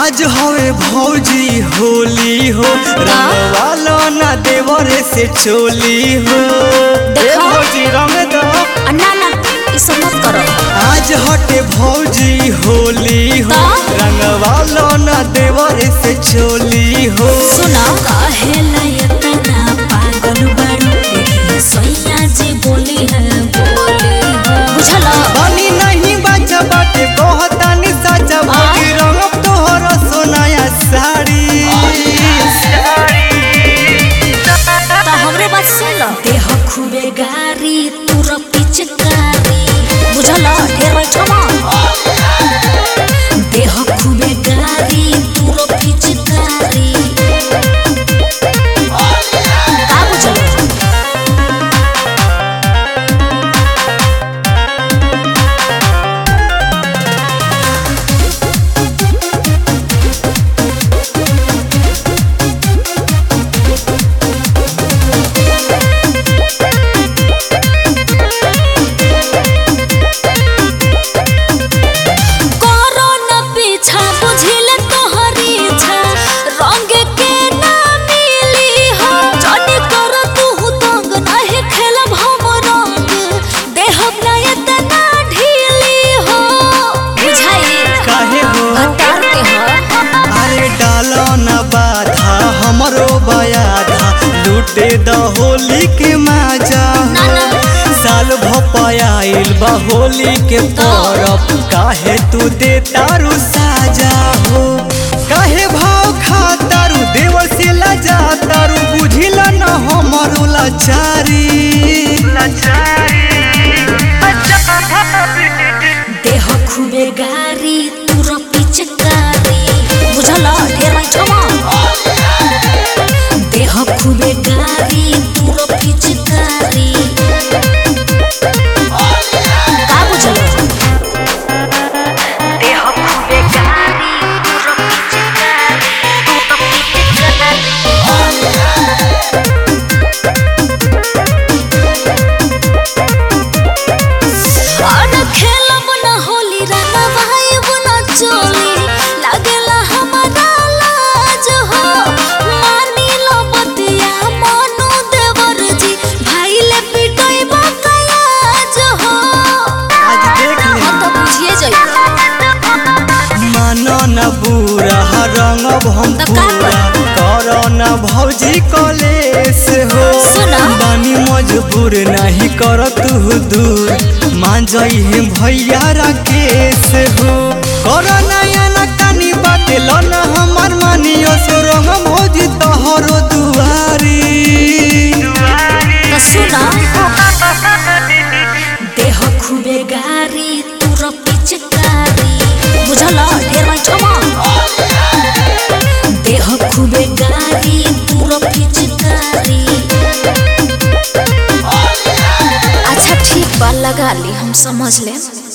आज हवे भौजी होली हो रंग वालो ना देवरे से चोली हो ए देखो। भौजी रंग दो आ, ना ना ई सब मत करो आज हटे भौजी होली हो तो? रंग वालो ना देवरे से चोली हो सुना काहेला इतना पागल बारू देखिए सैया जी बोली है बोली है बुझला बनी नहीं बचा बाटे कहतानी सचा भौजी रंग तोहर सोनाया साड़ी तो हमरे बात सुन लो देह खूबे गारी तुर पिचकारी बुझला ढेर बैठो देह खूबे गारी तुर पिचकारी का बुझला करो न पीछा बुझिल तोहरी इच्छा रंग के ना मिली हो जनी कर तू तंग नहीं खेलब हम रंग देहब ना इतना ढीली हो बुझाई काहे हो हतार के हो अरे डालो न बाधा हमरो बयाधा लूटे द होली के मजा ना ना साल भपायल बा होली के परब काहे तू दे तारू साजा हो काहे भाव खा तारू देवर से लजा तारू बुझिला न हमरो लाचारी देह खूबे गारी तुर पिचकारी बुझला ढेर बैठवा देह खूबे गारी तुर पिचकारी का बुझला देह खूबे गारी तुर पिचकारी तुर और खेलब न होली रंगा भाई बुना चोली लागेला हमारा लाज हो मानी लो बतिया मानो देवर जी भाई ले पिटोई बकलाज हो आज देख ले हम तो बुझिए जाइए मानो न बुरा रंग हम तब का पूरा करो न भौजी कलेस हो सुना। बानी मजबूर नहीं कर तू दूर मान जाई है भैया राकेश हो करो नया न कानी बाटे लो न हमार मानियो सो रंग भौजी तोहरो दुआरी तो सुना देह खूबे गारी तुर पिचकारी बुझला ढेर बैठवा देह खूबे गारी तुर पिचकारी अच्छा ठीक बा लगा ली हम समझ लें